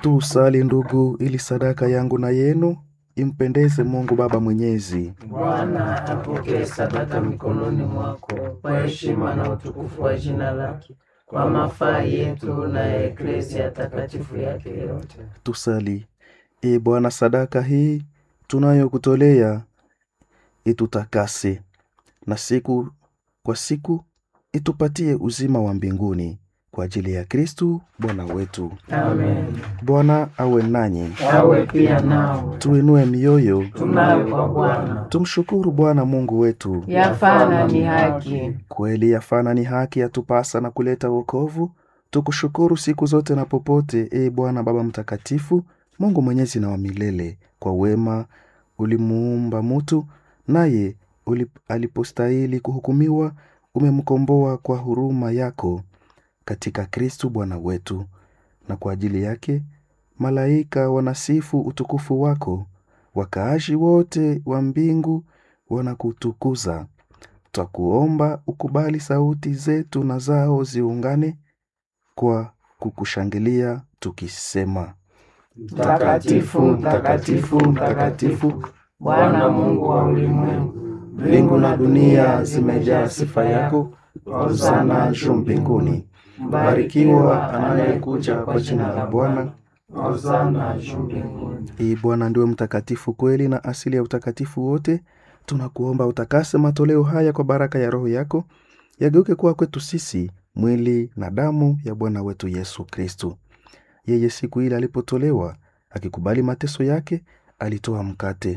Tusali ndugu, ili sadaka yangu na yenu impendeze Mungu Baba Mwenyezi. Bwana apokee sadaka mikononi mwako kwa heshima na utukufu wa jina lake, kwa mafaa yetu na ya eklezia takatifu yake yote. Tusali. E Bwana, sadaka hii tunayokutolea itutakase, na siku kwa siku itupatie uzima wa mbinguni kwa ajili ya Kristu Bwana wetu. Amen. Bwana awe nanyi, Awe pia nao tuinue mioyo, tunayo kwa Bwana, tumshukuru Bwana Mungu wetu. yafana ni haki. Kweli yafana ni haki yatupasa na kuleta wokovu. Tukushukuru siku zote na popote, e Bwana Baba Mtakatifu, Mungu mwenyezi na wa milele. Kwa wema ulimuumba mutu, naye ulip- alipostahili kuhukumiwa, umemkomboa kwa huruma yako katika Kristu Bwana wetu. Na kwa ajili yake malaika wanasifu utukufu wako, wakaaji wote wa mbingu wanakutukuza. Twakuomba ukubali sauti zetu na zao ziungane kwa kukushangilia tukisema: Mtakatifu, mtakatifu, mtakatifu, Bwana Mungu wa ulimwengu, mbingu na dunia zimejaa sifa yako. Hosana juu mbinguni. Mbarikiwa anayekuja kwa jina la Bwana. Hosana juu mbinguni. Ee Bwana ndiwe mtakatifu kweli na asili ya utakatifu wote. Tunakuomba utakase matoleo haya kwa baraka ya Roho yako, yageuke kuwa kwetu sisi mwili na damu ya Bwana wetu Yesu Kristu. Yeye siku ile alipotolewa, akikubali mateso yake, alitoa mkate,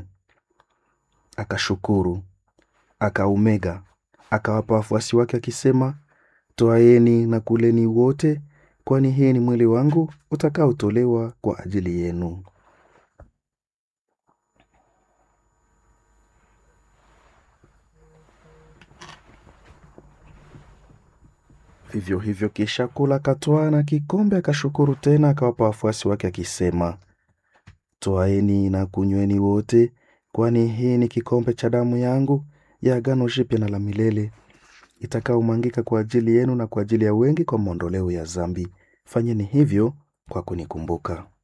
akashukuru, akaumega, akawapa wafuasi wake akisema, Twaeni na kuleni wote, kwani hii ni mwili wangu utakaotolewa kwa ajili yenu. Vivyo hivyo kisha kula, akatwaa na kikombe, akashukuru tena, akawapa wafuasi wake akisema, Twaeni na kunyweni wote, kwani hii ni kikombe cha damu yangu ya agano jipya na la milele, itakaomwangika kwa ajili yenu na kwa ajili ya wengi kwa maondoleo ya dhambi. Fanyeni hivyo kwa kunikumbuka.